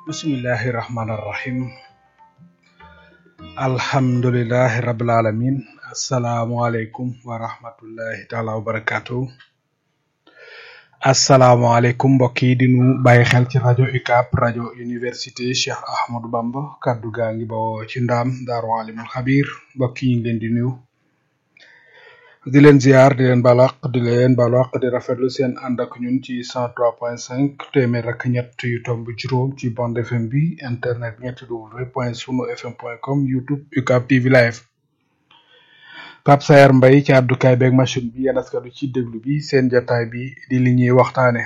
bismillahi rahmaani rahim alhamdulilahi rabil alamin asalaamualeykum wa rahmatullahi taala wa barakatuh asalaamualeykum mbokk yi di nu bàyyi xel ci rajo UCAB rajo université Cheikh Ahmadou Bamba kaddu gaa ngi bawoo ci ndaam daaru alimul xabir mbokk yi ngi leen di nuyu di leen ziar di leen balaq di leen balaq di rafetlu seen ànd ak ñun ci cent trois point cinq téeméer ak ñett yu tomb juróom ci bande FM bi internet ñetti w point sunu fm point com youtube UCAB TV live Pape Sayar Mbaye ci àddukaay beeg machine bi yéen askanu ci déglu bi seen jotaay bi di li ñuy waxtaane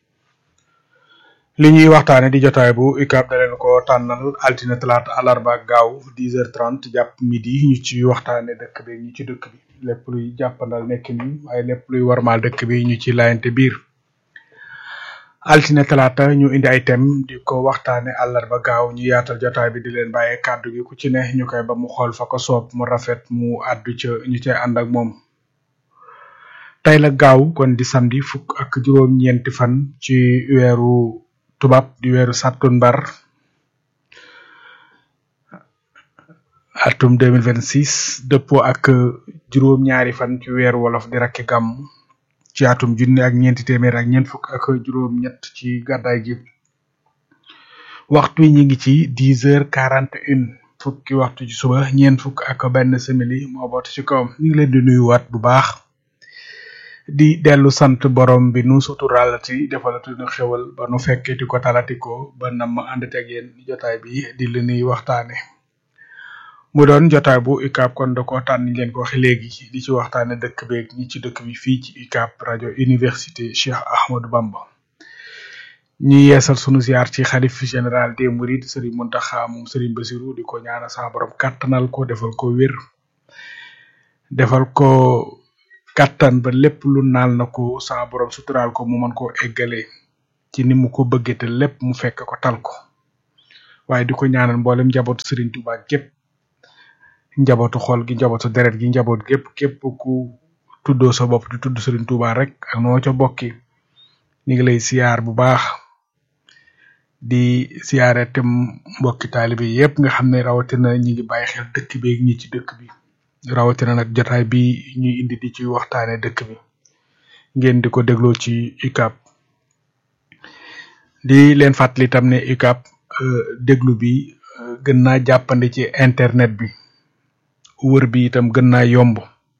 li ñuy waxtaane di jotaay bu UCAB da leen ko tànnal altine talaata àllarba ak gaaw dix heures trente jàpp midi ñu ci waxtaane dëkk bi ñi ci dëkk bi lépp luy jàppandal nekk ni waaye lépp luy warmaal dëkk bi ñu ci layante biir altine talaata ñu indi ay thème di ko waxtaane àllarba gaaw ñu yaatal jotaay bi di leen bàyyee kàddu gi ku ci ne ñu koy ba mu xool fa ko soob mu rafet mu àddu ca ñu cay ànd ak moom tey la gaaw kon di samedi fukk ak juróom-ñeenti fan ci weeru tubaab di weeru sàttumbar atum 2026 dëppoo ak juróom-ñaari fan ci weeru wolof di rakki gàmm ci atum junne ak ñeenti téeméer ak ñeent fukk ak juróom-ñett ci gàddaay gi waxtu wi ñu ngi ci dix heures quarante une fukki waxtu ci suba ñeent fukk ak benn simili moo boot ci kawam ñu ngi leen di nuyuwaat bu baax di dellu sant borom bi nu suturaalati defalati nu xewal ba nu fekkee di ko talati ko ba nam ma ànd ak yéen jotaay bi di li nuy waxtaane mu doon jotaay bu UCAB kon da ko tànn leen ko waxe léegi di ci waxtaane dëkk beeg ñi ci dëkk bi fii ci UCAB rajo université Cheikh Ahmadou Bamba ñi yeesal sunu ziar ci xalif général des mourides Serigne Mountakha moom Serigne Bassirou di ko ñaanal sa borom kàttanal ko defal ko wér defal ko kàttan ba lépp lu naal na ko sa borom suturaal ko mu mën koo eggale ci ni mu ko bëggee te lépp mu fekk ko tal ko waaye di ko ñaanal mboolem njabootu Serigne Touba gépp njabootu xol gi njabootu deret gi njaboot gépp képp ku tuddoo sa bopp di tudd Serigne Touba rek ak noo ca bokki ñu ngi lay siyaar bu baax di siyaare te mbokki taalibe yépp nga xam ne rawatina ñi ngi bàyyi xel dëkk bi ñi ci dëkk bi rawatina nag jotaay bi ñuy indi di ci waxtaane dëkk bi ngeen di ko dégloo ci UCAB di leen fàttali tam ne UCAB déglu bi gën naa jàppandi ci internet bi wër bi itam gën naa yomb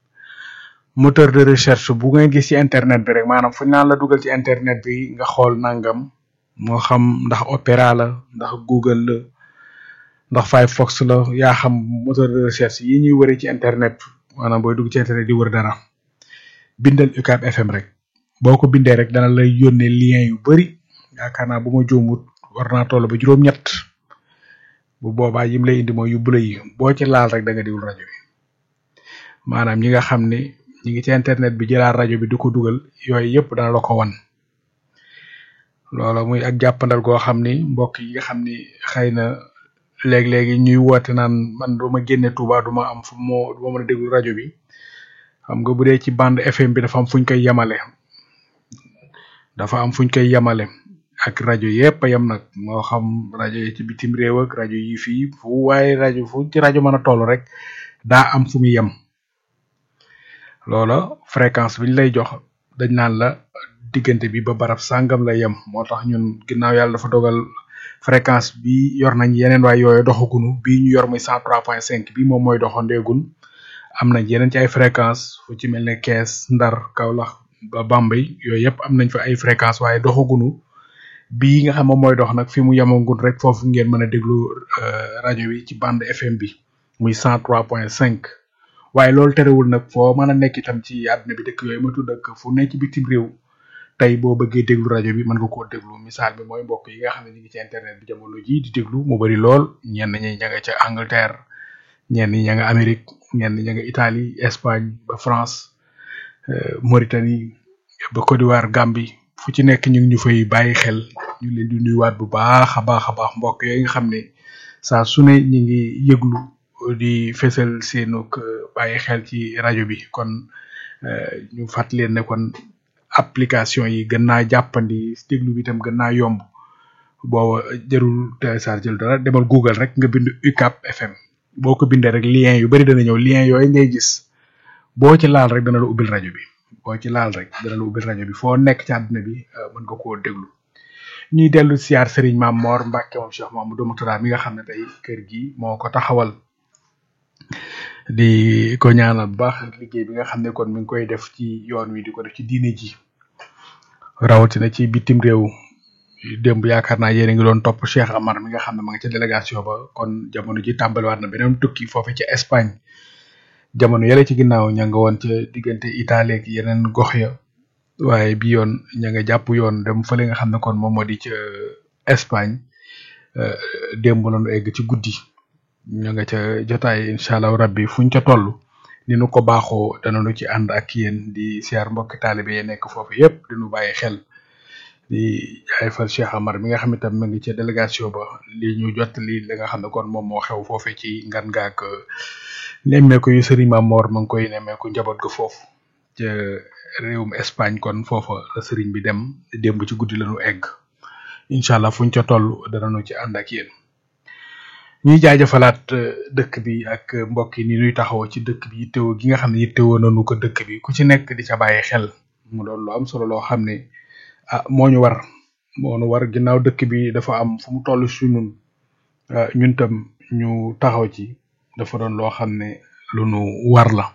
moteur de recherche bu ngay gis ci internet bi rek maanaam fu ñu naan la dugal ci internet bi nga xool nangam moo xam ndax Opera la ndax Google la ndax Firefox la yaa xam moteur de recherche yi ñuy wëree ci internet maanaam booy dugg ci internet di wër dara bindal UCAB FM rek boo ko bindee rek dana lay yónnee lien yu bari yaakaar naa bu ma juumut war naa toll ba juróom-ñett bu boobaa yim lay indi mooy yu bula yi boo ci laal rek da nga diwul rajo bi maanaam ñi nga xam ne ñi ngi ci internet bi jëlaat rajo bi di ko dugal yooyu yëpp dana la ko wan loola muy ak jàppandal goo xam ni mbokk yi nga xam ni xëy na léeg-léegi ñuy woote naan man duma génne Touba duma am fu moo duma mën a déglu rajo bi xam nga bu dee ci bande FM bi dafa am fuñ koy yemale dafa am fuñ koy yemale ak rajo yépp a yem nag moo xam rajo yi ci bitim réew ak rajo yi fii fu waaye rajo fu ci rajo mën a toll rek daa am fu muy yem loola fréquence biñ lay jox dañ naan la diggante bi ba barab sàngam la yem moo tax ñun ginnaaw yàlla dafa dogal fréquence bi yor nañ yeneen waaye yooyu doxagunu bii ñu yor muy cent trois point cinq bi moom mooy doxandeegun am nañ yeneen ci ay fréquence fu ci mel ne Kees Ndar Kaolack ba Bambey yooyu yëpp am nañ fa ay fréquence waaye doxagunu bii nga xam moom mooy dox nag fi mu yemagul rek foofu ngeen mën a déglu rajo bi ci bande FM bi muy cent trois point cinq waaye loolu terewul nag foo mën a nekk itam ci àdduna bi dëkk yooyu ma tudd ak fu ne ci bitim réew tey boo bëggee déglu rajo bi mën nga koo déglu misaal bi mooy mbokk yi nga xam ne ñu ngi ci internet bi jamono ji di déglu mu bari lool ñenn ñi ña nga ca Angleterre ñenn ñi ña nga Amérique ñenn ña nga Italie Espagne ba France Mauritanie ba Côte d'Ivoire Gambie fu ci nekk ñu ngi ñu fay bàyyi xel ñu leen di nuyuwaat bu baax a baax a baax mbokk yooyu nga xam ne saa su ne ñu ngi yëglu di fésal seenuk bàyyi xel ci rajo bi kon ñu fàttali leen ne kon application yi gën naa jàppandi déglu bi itam gën naa yomb booba jarul télécharge dara demal Google rek nga bind UCAB FM boo ko bindee rek lien yu bari dana ñëw lien yooyu ngay gis boo ci laal rek dana la ubbil rajo bi boo ci laal rek dana la ubbil rajo bi foo nekk ci àdduna bi mën nga koo déglu ñuy dellu siyaar Serigne Mame Mor Mbacke moom Cheikh Mamadou Mourtada mi nga xam ne tey kër gi moo ko taxawal di ko ñaanal bu baax liggéey bi nga xam ne kon mi ngi koy def ci yoon wi di ko def ci diine ji rawatina ci bitim réew démb yaakaar naa yéen a ngi doon topp Cheikh Amar mi nga xam ne ma nga ca délégation ba kon jamono ji tàmbaliwaat na beneen tukki foofu ci Espagne jamono yële ci ginnaaw ña nga woon ca diggante Italie ak yeneen gox ya waaye bi yoon ña nga jàpp yoon dem fële nga xam ne kon moom moo di ca Espagne démb la ñu egg ci guddi ña nga ca jotaay incha allah rabbi fuñ ca toll ni nu ko baaxoo danañu ci ànd ak yéen di siyaar mbokki taalibe yi nekk foofu yépp di nu bàyyi xel di jaayfal Cheikh Amar mi nga xam itam mu ngi ca délégation ba li ñu jot li li nga xam ne kon moom moo xew foofe ci ngan ngaak nemmeeku yu Serigne Mame Mor ma ngi koy nemmeeku njaboot ga foofu ca réewum Espagne kon foofa la Serigne bi dem démb ci guddi lañu egg incha allah fuñ ca toll danañu ci ànd ak yéen ñuy jaajëfalaat dëkk bi ak mbokk yi ni ñuy taxawoo ci dëkk bi yittewoo gi nga xam ne yittewoo nañu ko dëkk bi ku ci nekk di ca bàyyi xel mu doon lu am solo loo xam ne ah moo ñu war moo ñu war ginnaaw dëkk bi dafa am fu mu toll si ñun ñun tam ñu taxaw ci dafa doon loo xam ne lu nu war la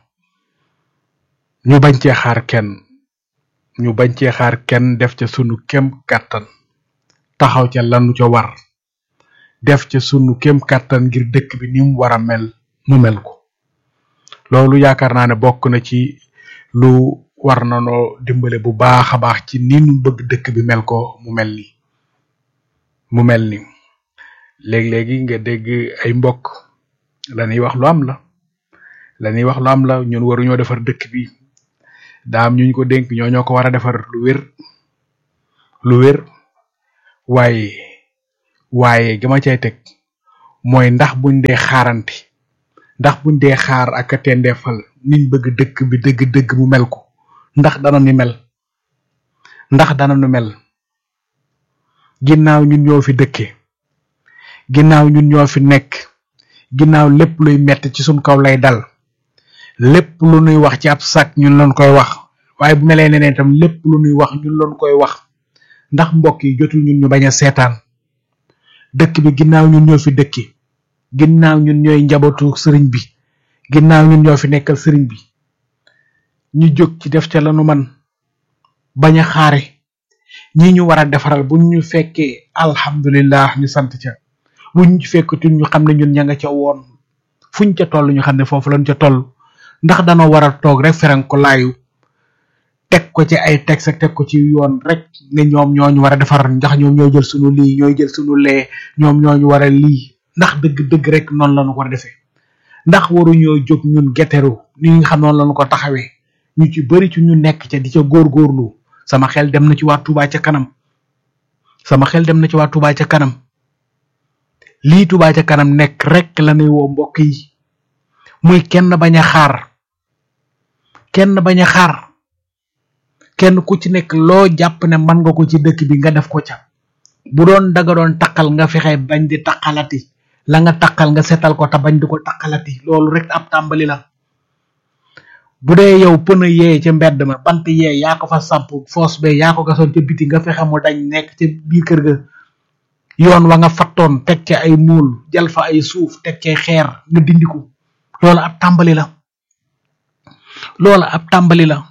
ñu bañ cee xaar kenn ñu bañ cee xaar kenn def ca sunu kem kàttan taxaw ca lanu ca war def ca sunu kem kàttan ngir dëkk bi ni mu war a mel mu mel ko loolu yaakaar naa ne bokk na ci lu war na noo dimbale bu baax a baax ci ni nu bëgg dëkk bi mel ko mu mel ni mu mel ni léeg-léegi nga dégg ay mbokk la ñuy wax lu am la la ñuy wax lu am la ñun waruñoo defar dëkk bi daam ñu ñu ko dénk ñoo ñoo ko war a defar lu wér lu wér waaye waaye gama cay teg mooy ndax buñ dee xaarante ndax buñ dee xaar ak a tendeefal niñ bëgg dëkk bi dëgg-dëgg mu mel ko ndax dana ni mel ndax dana nu mel ginnaaw ñun ñoo fi dëkke ginnaaw ñun ñoo fi nekk ginnaaw lépp luy metti ci suñ kaw lay dal lépp lu nuy wax ci ab sac ñun lañ koy wax waaye bu melee neneen itam lépp lu nuy wax ñun lañ koy wax ndax mbokk yi jotul ñun ñu bañ a seetaan dëkk bi ginnaaw ñun ñoo fi dëkke ginnaaw ñun ñooy njabootu sëriñ bi ginnaaw ñun ñoo fi nekkal sëriñ bi ñu jóg ci def ca lanu man bañ a xaare ñi ñu war a defaral bu ñu fekkee alhamdulillah ñu sant ca bu ñu fekkutul ñu xam ne ñun ña nga ca woon fuñ ca toll ñu xam ne foofu lañ ca toll ndax danoo war a toog rek feran ko laayu teg ko ci ay texte ak teg ko ci yoon rek ne ñoom ñooñu war a defar ndax ñoom ñoo jël sunu lii ñooy jël sunu lee ñoom ñooñu war a lii ndax dëgg dëgg rek noonu lañu ko war a defee ndax waruñoo jóg ñun geteru ni nga xam noonu lañu ko taxawee ñu ci bari ci ñu nekk ca di ca góorgóorlu sama xel dem na ci waa Touba ca kanam sama xel dem na ci waa Touba ca kanam lii Touba ca kanam nekk rek la nuy woo mbokk yi muy kenn bañ a xaar kenn bañ a xaar kenn ku ci nekk loo jàpp ne man nga ko ci dëkk bi nga def ko ca bu doon daga doon taqal nga fexe bañ di taqalati la nga taqal nga setal ko te bañ di ko taqalati loolu rek ab tàmbali la bu dee yow pëna yee ca mbedd ma bant yee yaa ko fa samp foos be yaa ko gasoon ca biti nga fexe mu dañ nekk ca biir kër ga yoon wa nga fattoon teg ca ay muul jal fa ay suuf teg ca xeer nga dindiku loolu ab tàmbali la loolu ab tàmbali la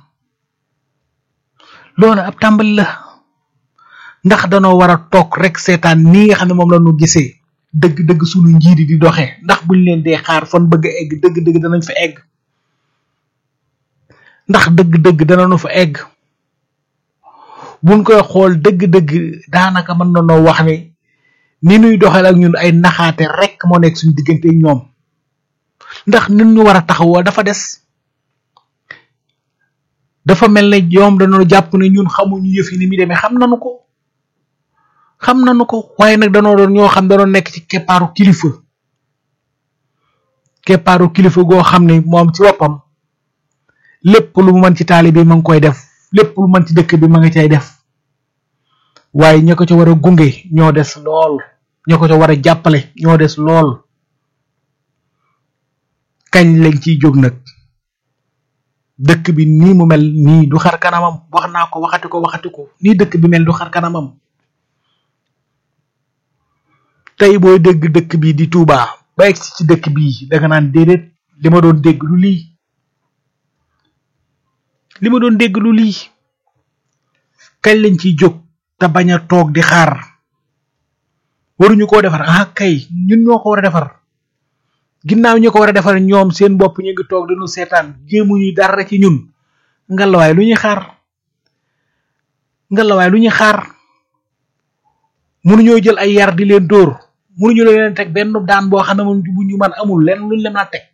loolu ab tàmbali la ndax danoo war a toog rek seetaan nii nga xam ne moom la ñu gisee dëgg-dëgg sunu njiit di doxee ndax buñ leen dee xaar fan bëgg a egg dëgg-dëgg danañ fa egg ndax dëgg-dëgg danañu fa egg buñ koy xool dëgg-dëgg daanaka mën na noo wax ne ni nuy doxal ak ñun ay naxaate rek moo nekk suñu diggante ñoom ndax ñun ñu war a taxawoo dafa des dafa mel ne ñoom dañoo jàpp ne ñun xamuñu yëf yi ni muy demee xam nañu ko xam nañu ko waaye nag danoo doon ñoo xam danoo nekk ci keppaaru kilifa keppaaru kilifa goo xam ne moom ci boppam lépp lu mu mën ci taali bi ma ngi koy def lépp lu mën ci dëkk bi ma nga cay def waaye ña ko ca war a gunge ñoo des lool ña ko ca war a jàppale ñoo des lool kañ lañ ciy jóg nag dëkk bi nii mu mel nii du xar kanamam wax naa ko waxati ko waxati ko nii dëkk bi mel du xar kanamam tey booy dégg dëkk bi di Touba ba egsi ci dëkk bii danga naan déedéet li ma doon dégg lu lii li ma doon dégg lu lii kañ lañ ciy jóg te bañ a toog di xaar waruñu koo defar ah kay ñun ñoo ko war a defar ginnaaw ñu ko war a defar ñoom seen bopp ñu ngi toog dañu seetaan jéemuñu dara ci ñun ngalawaay lu ñuy xaar ngalawaay lu ñuy xaar mënuñoo jël ay yar di leen dóor mënuñu leen teg benn daan boo xam ne moom bu ñu man amul lenn luñ leen a teg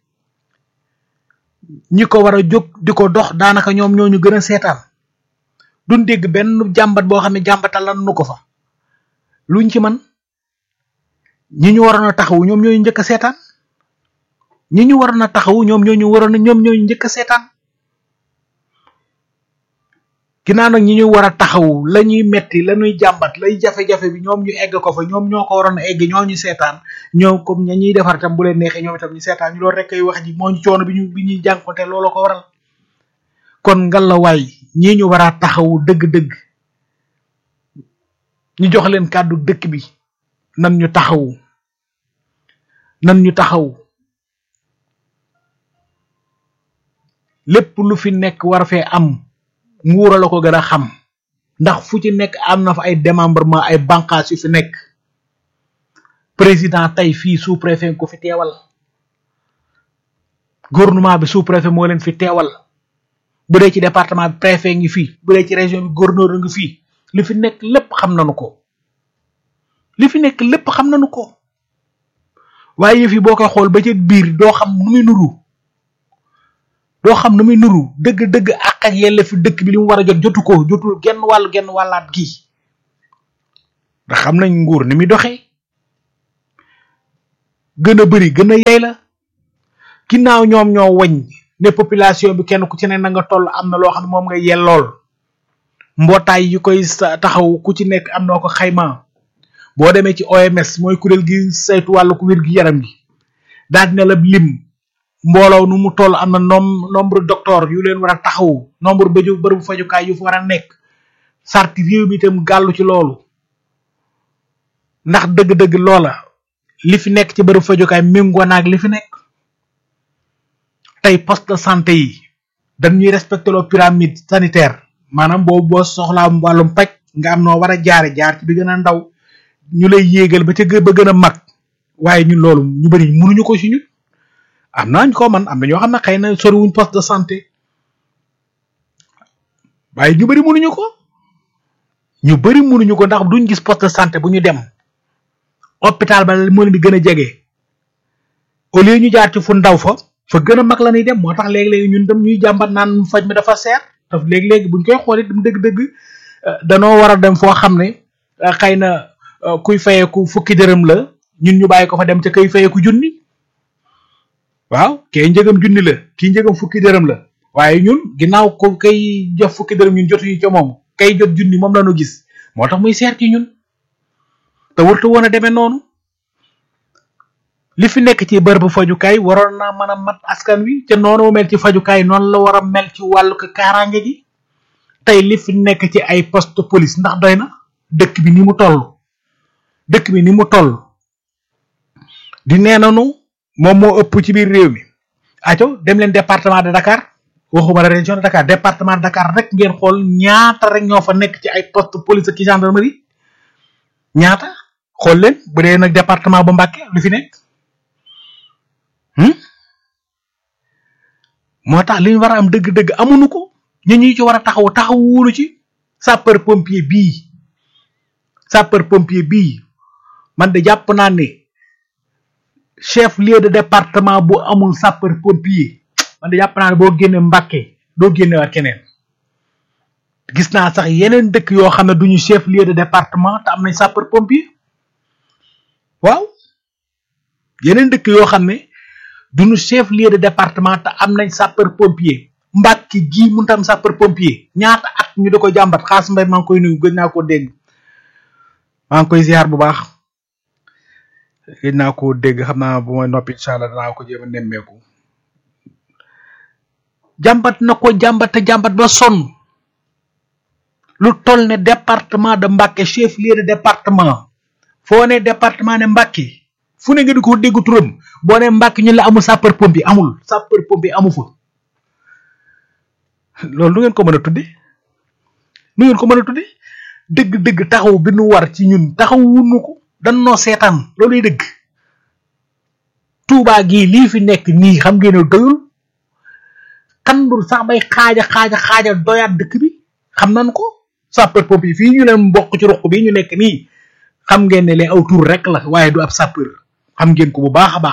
ñi ko war a jóg di ko dox daanaka ñoom ñoo ñu gën a seetaan duñ dégg benn jàmbat boo xam ne jàmbatal lan nu ko fa luñ ci man ñi ñu waroon a taxawu ñoom ñooy njëkk a seetaan ñi ñu waroon a taxawu ñoom ñoo ñu waroon a ñoom ñooy njëkk a seetaan ginnaaw nag ñi ñu war a taxawu la ñuy metti la ñuy jàmbat lay jafe-jafe bi ñoom ñu egg ko fa ñoom ñoo ko waroon a egg ñoo ñu seetaan ñoom comme ña ñuy defar tam bu leen neexee ñoom itam ñu seetaan ñu loolu rek ay wax ji moo ñu coono bi ñu bi ñuy jànkonte loolu ko waral kon ngalawaay ñii ñu war a taxawu dëgg-dëgg ñu jox leen kàddu dëkk bi nan ñu taxawu nan ñu taxaw lépp lu fi nekk war fee am nguura la ko gën a xam ndax fu ci nekk am na fa ay démembrement ay bànqaas yu fi nekk président tey fii sous préfet ko fi teewal gouvernement bi sous préfet moo leen fi teewal bu dee ci département bi préfet ngi fii bu dee ci région bi gouverneur ngi fii li fi nekk lépp xam nañu ko li fi nekk lépp xam nañu ko waaye yëf yi boo koy xool ba ca biir doo xam nu muy nuru doo xam nu muy nuru dëgg-dëgg ak ak yelle fi dëkk bi li mu war a jot jotu ko jotul genn wàll genn wàllaat gi ndax xam nañ nguur ni muy doxee gën a bëri gën a yey la ginnaaw ñoom ñoo wañ ne population bi kenn ku ci ne na nga toll am na loo xam ne moom nga yellool mbootaay yi koy taxaw ku ci nekk am noo ko xayma boo demee ci OMS mooy kuréel gi saytu wàllu ku wér gi yaram gi daal dina la lim mbooloo nu mu toll am na nom nombre docteur yu leen war a taxaw nombre bëju bërëbu fajukaay yu fa war a nekk sarti réew mi itam gàllu ci loolu ndax dëgg-dëgg loola li fi nekk ci bërëbu fajukaay méngoo naag li fi nekk tey poste de santé yi dañuy respecté loo pyramide sanitaire maanaam boobu boo soxlaa wàllum paj nga am noo war a jaare jaar ci bi gën a ndaw ñu lay yéegal ba ca gë ba gën a mag waaye ñun loolu ñu bëri mënuñu ko ci ñun am na ñu ko man am na ñoo xam ne xëy na soriwuñ poste de santé waaye ñu bëri mënuñu ko ñu bëri mënuñu ko ndax duñ gis poste de santé bu ñu dem hôpital ba moo leen di gën a jege au lieu ñu jaar ci fu ndaw fa fa gën a mag la ñuy dem moo tax léegi-léegi ñun dem ñuy jàmbat naan faj mi dafa seer daf léegi-léegi buñ koy xoolee dem dëgg-dëgg danoo war a dem foo xam ne xëy na kuy fayeeku fukki dërëm la ñun ñu bàyyi ko fa dem ca kay fayeeku junni waaw kay njëgam junni la kii njëgam fukki dërëm la waaye ñun ginnaaw ko kay jox fukki dërëm ñun jotuñu ca moom kay jot junni moom la ñu gis moo tax muy seer ci ñun te warta woon a demee noonu li fi nekk ci bërëbu fajukaay waroon naa mën a mat askan wi te noonu mel ci fajukaay noonu la war a mel ci wàllu ko kaaraange gi tey li fi nekk ci ay poste police ndax doy na dëkk bi ni mu toll dëkk bi ni mu toll di nee nanu moom moo ëpp ci biir réew mi aco dem leen département de Dakar waxuma la région de Dakar département de Dakar rek ngeen xool ñaata rek ñoo fa nekk ci ay poste police ak gendarmerie ñaata xool leen bu dee nag département bu Mbacké lu fi nekk moo tax li ñu war a am dëgg-dëgg amuñu ko ñu ñu ci war a taxaw taxawuñu ci sapeur pompier bii sapeur pompier bii man de jàpp naa ne chef lieu de département bu amul sapeur pompier man de jàpp naa ne boo génne Mbacké doo génne waat keneen gis naa sax yeneen dëkk yoo xam ne duñu chef lieu de département te am nañ sapeur pompier waaw yeneen dëkk yoo xam ne duñu chef lieu de département te am nañ sapeur pompier Mbacké gii mënut am sapeur pompier ñaata at ñu da ko jàmbat xaas mbay maa ngi koy nuyu gën naa ko dégg maa ngi koy ziar bu baax gëj naa ko dégg xam naa bu ma noppi incha allah danaa ko jéem a nemmeeku jàmbat na ko jàmbat te jàmbat ba sonn lu toll ne département de Mbacké chef lieu de département foo ne département ne Mbacké fu ne nga di ko dégg turam boo ne Mbacké ñun la amul sapeur pompier amul sapeur pompier amu fa loolu nu ngeen ko mën a tudde nu ngeen ko mën a tudde dëgg-dëgg taxaw bi nu war ci ñun taxaw wunu ko dan noo seetaan looluy dëgg Touba gii lii fi nekk nii xam ngeen ne doyul kandul sax bay xaaja xaaja xaaja doyaat dëkk bi xam nañ ko sapeur pompier fii ñu leen mbokk ci ruq bi ñu nekk nii xam ngeen ne lee aw tur rek la waaye du ab sapeur xam ngeen ko bu baax a baax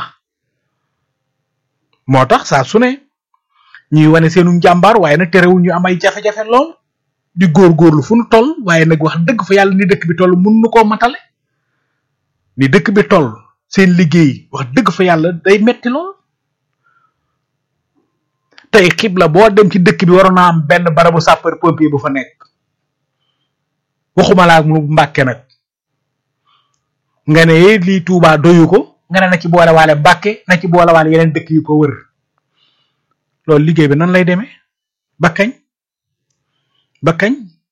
moo tax saa su ne ñuy wane seenu njàmbaar waaye nag terewul ñu am ay jafe-jafe lool di góorgóorlu fu nu toll waaye nag wax dëgg fa yàlla ni dëkk bi toll mun nu koo matale ni dëkk bi toll seen liggéey wax dëgg fa yàlla day metti lool tey xibla boo dem ci dëkk bi waroon naa am benn barabu sapeur pompier bu fa nekk waxuma laa mu Mbàkke nag nga ne lii Touba doyu ko nga ne na ci boole waale Mbàkke na ci boole waale yeneen dëkk yu ko wër loolu liggéey bi nan lay demee ba kañ ba kañ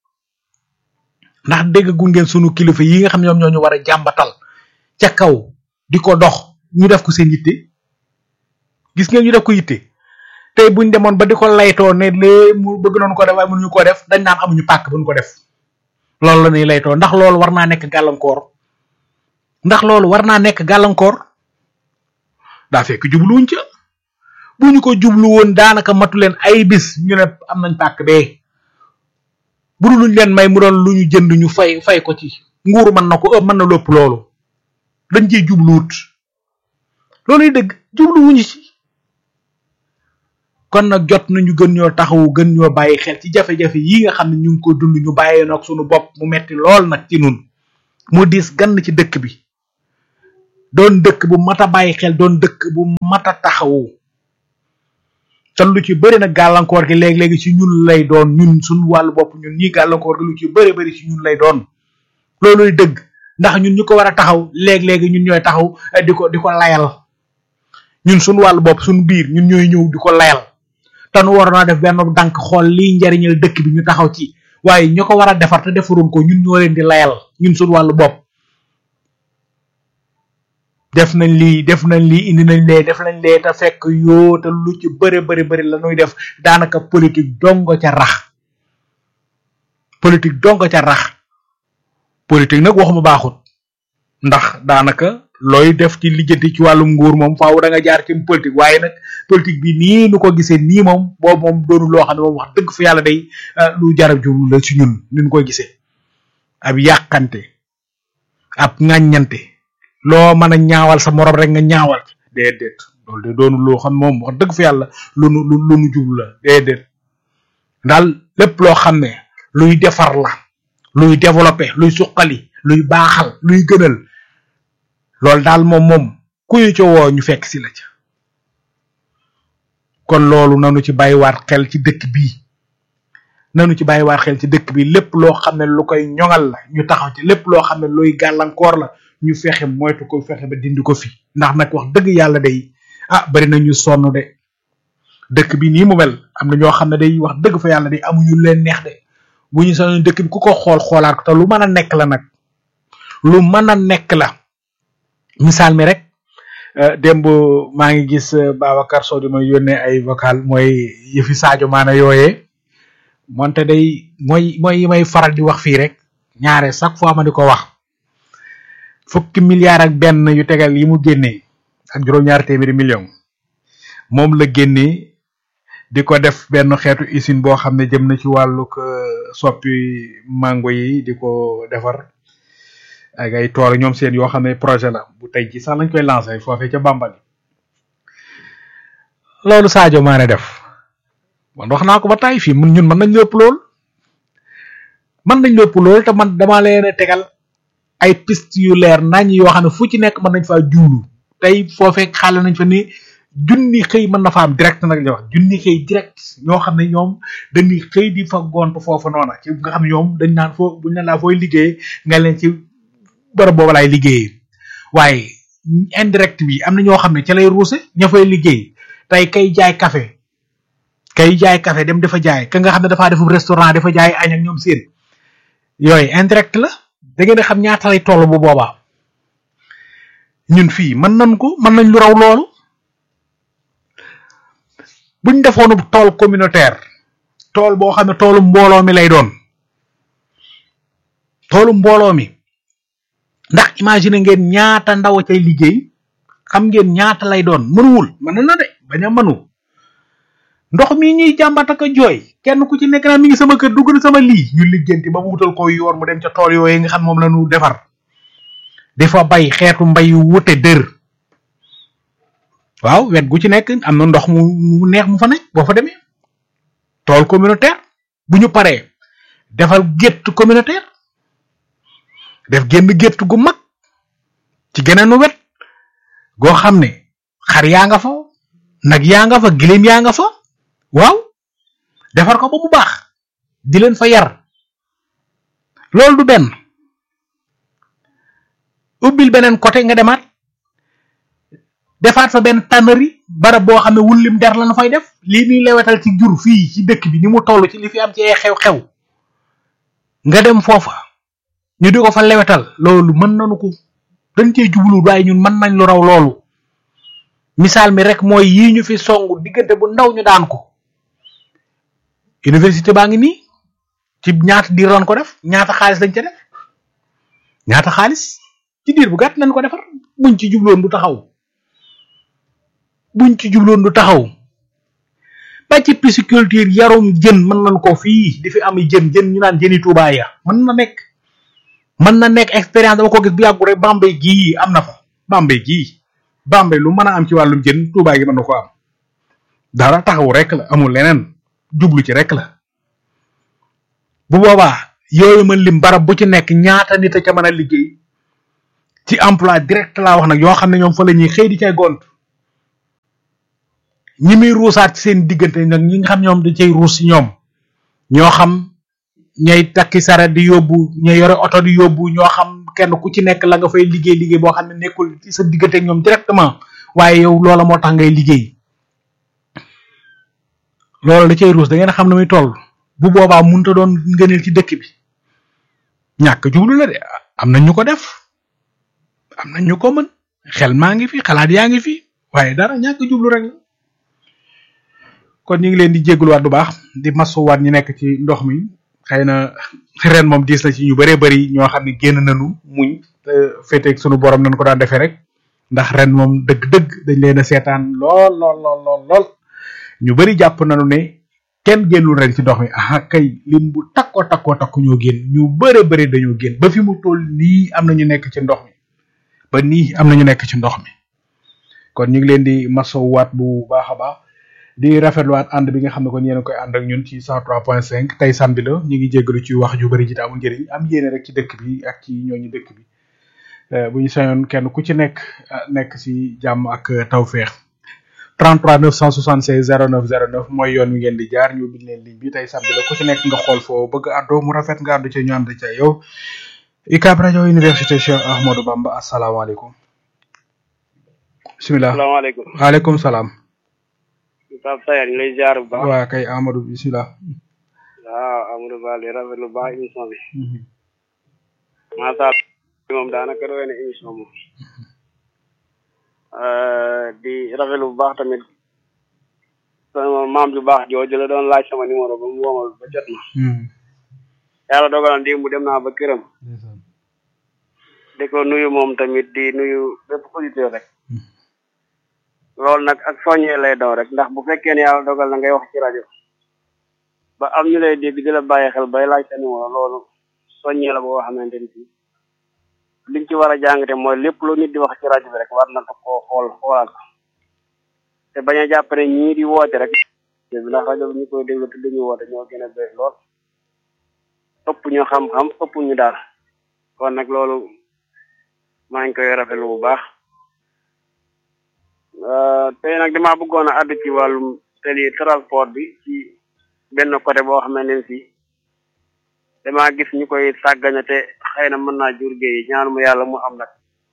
ndax dégg gu ngeen sunu kilifa yi nga xam ñoom ñoo ñu war a jàmbatal ca kaw di ko dox ñu def ko seen yitte gis ngeen ñu def ko yitte tey buñ demoon ba di ko laytoo ne lee mu bëgg noonu ko def waaye mënuñu ko def dañ naan amuñu pàkk buñ ko def loolu la ñuy laytoo ndax loolu war naa nekk gàllankoor ndax loolu war naa nekk gàllankoor daa fekk jubluwuñ ca bu ñu ko jublu woon daanaka matu leen ay bis ñu ne am nañ pàkk bee bu dul luñ leen may mu doon lu ñu jënd ñu fay fay ko ci nguur mën na ko ëpp mën na lépp loolu dañ ciy jubluwut looluy dëgg jubluwuñu ci kon nag jot nañu gën ñoo taxawu gën ñoo bàyyi xel ci jafe-jafe yi nga xam ne ñu ngi ko dund ñu bàyyee nag sunu bopp mu metti lool nag ci nun mu diis gann ci dëkk bi doon dëkk bu mat a bàyyi xel doon dëkk bu mat a taxawu te lu ci bëri nag gàllankoor gi léegi-léegi ci ñun lay doon ñun suñu wàllu bopp ñun ñii gàllankoor gi lu ci bëri bëri ci ñun lay doon looluy dëgg ndax ñun ñu ko war a taxaw léegi-léegi ñun ñooy taxaw di ko di ko layal ñun suñu wàllu bopp suñu biir ñun ñooy ñëw di ko layal te nu waroon a def benn dànk xool liy njariñal dëkk bi ñu taxaw ci waaye ñu ko war a defar te defaroon ko ñun ñoo leen di layal ñun suñu wàllu bopp def nañ lii def nañ lii indi nañ lee def nañ lee te fekk yoo te lu ci bëri bëri bëri la ñuy def daanaka politique dongo ca rax politique dongo ca rax politique nag waxuma baaxut ndax daanaka looy def ci lijjanti ci wàllum nguur moom faaw da nga jaar ci politique waaye nag politique bi nii nu ko gisee nii moom boobu moom doonu loo xam ne moom wax dëgg fa yàlla day lu jarab jublu la ci ñun ni ñu koy gisee ab yàqante ab ŋàññante loo mën a ñaawal sa morom rek nga ñaawal déedéet loolu de doonu loo xam moom wax dëgg fa yàlla lu nu lu nu jublu la déedéet daal lépp loo xam ne luy defar la luy développer luy suqali luy baaxal luy gënal loolu daal moom moom ku ñu ca woo ñu fekk si la ca kon loolu nanu ci bàyyiwaat xel ci dëkk bii nanu ci bàyyiwaat xel ci dëkk bi lépp loo xam ne lu koy ñoŋal la ñu taxaw ci lépp loo xam ne luy gàllankoor la ñu fexe moytu ko fexe ba dindi ko fi ndax nag wax dëgg yàlla day ah bari na ñu sonn de dëkk bi nii mu mel am na ñoo xam ne day wax dëgg fa yàlla day amuñu leen neex de bu ñu sonn dëkk bi ku ko xool xoolaat ko te lu mën a nekk la nag lu mën a nekk la misaal mi rek démb maa ngi gis Babacar Sow di ma yónnee ay vocal mooy yëfi Sadio Mané yooyee moonte day mooy mooy yi may faral di wax fii rek ñaare chaque fois ma di ko wax fukki milliards ak benn yu tegal yi mu génnee ak juróom-ñaari téeméeri million moom la génnee di ko def benn xeetu usine boo xam ne jëm na ci wàllug soppi mango yi di ko defar ak ay tool ñoom seen yoo xam ne projet la bu tey ci sax lañ koy lancé foofee ca Bambali loolu Sadio Mané def man wax naa ko ba tay fii mun ñun mën nañ lépp lool mën nañ lépp lool te man dama leen a tegal ay piste yu leer nañ yoo xam ne fu ci nekk mën nañ faa juulu tey foofee xaale nañ fa ni junni xëy mën na fa am direct nag la wax junni xëy direct ñoo xam ne ñoom dañuy xëy di fa gont foofu noona ci nga xam ne ñoom dañ naan foo buñ ne laa fooy liggéey nga leen ci bërëb booba laay liggéeyee waaye indirect bi am na ñoo xam ne ca lay ruuse ña fay liggéey tey kay jaay café kay jaay café dem dafa jaay ka nga xam ne dafaa defu restaurant dafa jaay añ ak ñoom seen yooyu indirect la da ngeen di xam ñaata lay toll bu boobaa ñun fii mën nañ ko mën nañ lu raw loolu buñ defoonu tool communautaire tool boo xam ne toolu mbooloo mi lay doon toolu mbooloo mi ndax imagine ngeen ñaata ndaw cay liggéey xam ngeen ñaata lay doon mënuwul mën na de bañ a mënu ndox mi ñuy jàmbat ak a jooy kenn ku ci nekk naa mi ngi sama kër dugg na sama lii ñu liggéenti ba mu wutal ko yoon mu dem ca tool yooyu nga xam moom la ñu defar dafa bay xeetu mbay yu wute dër waaw wet gu ci nekk am na ndox mu mu neex mu fa nekk boo fa demee tool communautaire bu ñu paree defal gétt communautaire def génn gétt gu mag ci geneenu wet goo xam ne xar yaa nga fa nag yaa nga fa giléem yaa nga fa waaw defar ko ba mu baax di leen fa yar loolu du benn ubbil beneen côté nga demaat defaat fa benn tannerie barab boo xam ne wullim der la na fay def lii muy lewetal ci jur fii ci dëkk bi ni mu toll ci li fi am ci ay xew-xew nga dem foofa ñu di ko fa lewetal loolu mën nañu ko dañ cee jublu waaye ñun mën nañ lu raw loolu misaal mi rek mooy yii ñu fi songu diggante bu ndaw ñu daan ko université baa ngi nii ci ñaata diir lañ ko def ñaata xaalis lañ ca def ñaata xaalis ci diir bu gàtt lañ ko defar buñ ci jubloon du taxaw buñ ci jubloon du taxaw ba ci pisciculture yarum jën mën nañ ko fii di fi am jën jën ñu naan jëni Tuubaa ya mën na nekk mën na nekk expérience dama ko gis bu yàggu rek Bambey gii am na fa Bambey gii Bambey lu mën a am ci wàllum jën Tuubaa gi mën na ko am dara taxaw rek la amul leneen jublu ci rek la bu boobaa yooyu mën lim barab bu ci nekk ñaata nit a ca mën a liggéey ci emploi direct laa wax nag yoo xam ne ñoom fa la ñuy xëy di cay gont ñi muy ruusaat ci seen diggante nag ñi nga xam ñoom da cay ruus ci ñoom ñoo xam ñay takki saret di yóbbu ñay yore oto di yóbbu ñoo xam kenn ku ci nekk la nga fay liggéey liggéey boo xam ne nekkul ci sa diggante ak ñoom directement waaye yow loola moo tax ngay liggéey loola da cay ruus da ngeen xam ne muy toll bu boobaa munta doon ngëneel ci dëkk bi ñàkk jublu la de am na ñu ko def am na ñu ko mën xel maa ngi fi xalaat yaa ngi fi waaye dara ñàkk jublu rek la kon ñu ngi leen di jégaluwaat bu baax di masuwaat ñi nekk ci ndox mi xëy na ren moom diis na ci ñu bëree bëri ñoo xam ne génn nañu muñ féeteeg sunu borom nañ ko daan defee rek ndax ren moom dëgg-dëgg dañ leen a seetaan lool lool lool lool lool ñu bëri jàpp nañu ne kenn génnul ren ci ndox mi ah kay lim bu takkoo takkoo takku ñoo génn ñu bëre bëri dañoo génn ba fi mu toll nii am na ñu nekk ci ndox mi ba nii am na ñu nekk ci ndox mi kon ñu ngi leen di masowwaat bu baax a baax di rafetluwaat ànd bi nga xam ne kon yéen a koy ànd ak ñun ci 103.5 tey samedi la ñu ngi jéggalu ci wax ju bëri ji te amul njëriñ am yéene rek ci dëkk bi ak ci ñooñu dëkk bi bu ñu sañoon kenn ku ci nekk nekk ci jàmm ak tawféex 33 976 09 09 mooy yoon wi ngeen di jaar ñu bind leen ligne bi tey samedi la ku ci nekk nga xool foo bëgg àddoo mu rafet nga àddu ci ñu ànd ca yow UCAB rajo université Cheikh Ahmadou Bamba asalaamaaleykum bisimilah asalaamaaleykum waaleykum salaam Pape Sayar ñu lay jaar bu baax waa kay Amadou bisimilah waaw Amadou Ba di rafetlu baax émission bi maasa moom daanaka doy na émission moom di rafetlu bu baax tamit sama maam ju baax jooju la doon laaj sama numéro ba mu woomal ba jot ma yàlla dogal na démb dem naa ba këram di ko nuyu moom tamit di nuyu bépp auditeur rek loolu nag ak soññee lay daw rek ndax bu fekkee ne yàlla dogal na ngay wax ci rajo ba am ñu lay dégg di la bàyyi xel bay laaj sa numéro loolu soññee la boo xamante ni fii liñ ci war a jàngate mooy lépp lu nit di wax ci rajo bi rek war na koo xool xoolaat ko te bañ a jàpp ne ñii di woote rek bi ndax rajo bi ñu koy déglu te duñu woote ñoo gën a bëri lool ëpp ñu xam-xam ëpp ñu daal kon nag loolu maa ngi koy rafetlu bu baax tey nag damaa bëggoon a àddu ci wàllum teli transport bi ci benn côté boo xam ne si damaa gis ñu koy sàggane te xëy na mën naa jur géey ñaanuma yàlla mu am nag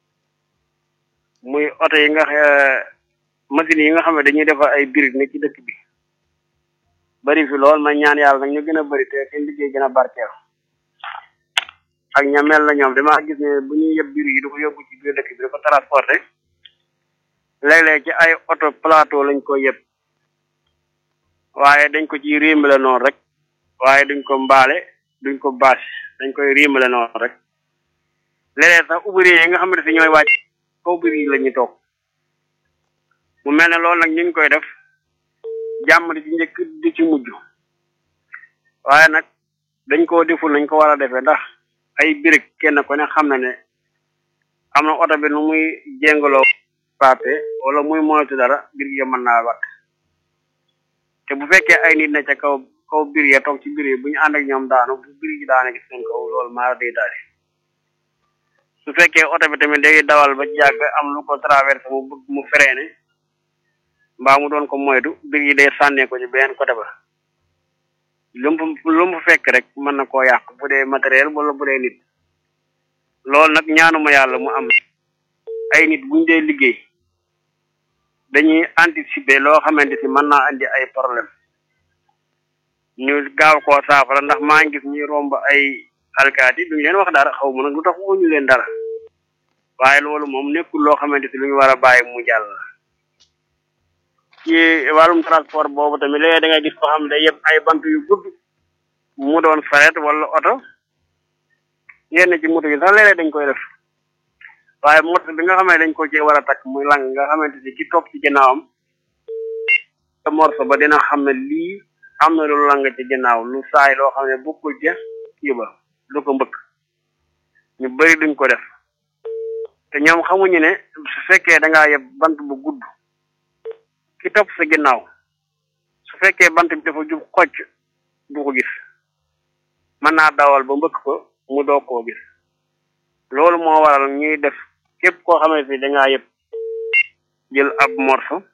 muy oto yi nga machines yi nga xam ne dañuy defar ay birig ne ci dëkk bi bari fi lool ma ñaan yàlla nag ñu gën a bari te seen liggéey gën a barkeel ak ña mel na ñoom damaa gis ne bu ñuy yëpp birig yi du ko yóbbu ci biir dëkk bi da ko transporté léeg-léeg ci ay oto plateau lañ ko yëpp waaye dañ ko ci riimale noonu rek waaye duñ ko mbaale duñ ko bâche dañ koy riimale noonu rek léeg-léeg sax ouvrier yi nga xam ne si ñooy wàcc kaw biir yi la ñuy toog mu mel ne loolu nag ñu ngi koy def jàmm di ci njëkk di ci mujj waaye nag dañ koo deful nañ ko war a defee ndax ay birig kenn ku ne xam na ne am na oto bi nu muy jéngaloo pape wala muy moytu dara birig ya mën naa wat te bu fekkee ay nit ne ca kaw kaw biir ya toog ci biir yi bu ñu ànd ak ñoom daanu bu biir yi daane gis seen kaw loolu maa day daal su fekkee oto bi tamit day dawal ba jàgg am lu ko traversé mu bëgg mu freiné mbaa mu doon ko moytu biir yi day sànnee ko ci beneen côté ba lu mu lu mu fekk rek mën na koo yàq bu dee matériel wala bu dee nit loolu nag ñaanuma yàlla mu am ay nit buñ dee liggéey dañuy anticiper loo xamante si mën naa andi ay problème ñu gaaw koo saafara ndax maa ngi gis ñuy romb ay alkaati duñu leen wax dara xaw ma nag lu tax wuñu leen dara waaye loolu moom nekkul loo xamante si lu ñu war a bàyyi mu jàll ci wàllum transport boobu tamit léegi da ngay gis ko xam ne yëpp ay bant yu gudd mu doon saret wala oto yenn ci moto yi sax léeg-léeg dañ koy def waaye moto bi nga xam ne dañ ko ci war a takk muy lang nga xamante si ki topp ci ginnaawam te morso ba dina xam ne lii am na lu lang ci ginnaaw lu saay loo xam ne bokkul ca kii ba lu ko mbëkk ñu bari duñ ko def te ñoom xamuñu ne su fekkee da ngaa yeb bant bu gudd ki topp sa ginnaaw su fekkee bant bi dafa jub xocc du ko gis mën naa dawal ba mbëkk ko mu doog koo gis loolu moo waral ñuy def képp koo xamante ni da ngaa yeb jël ab morso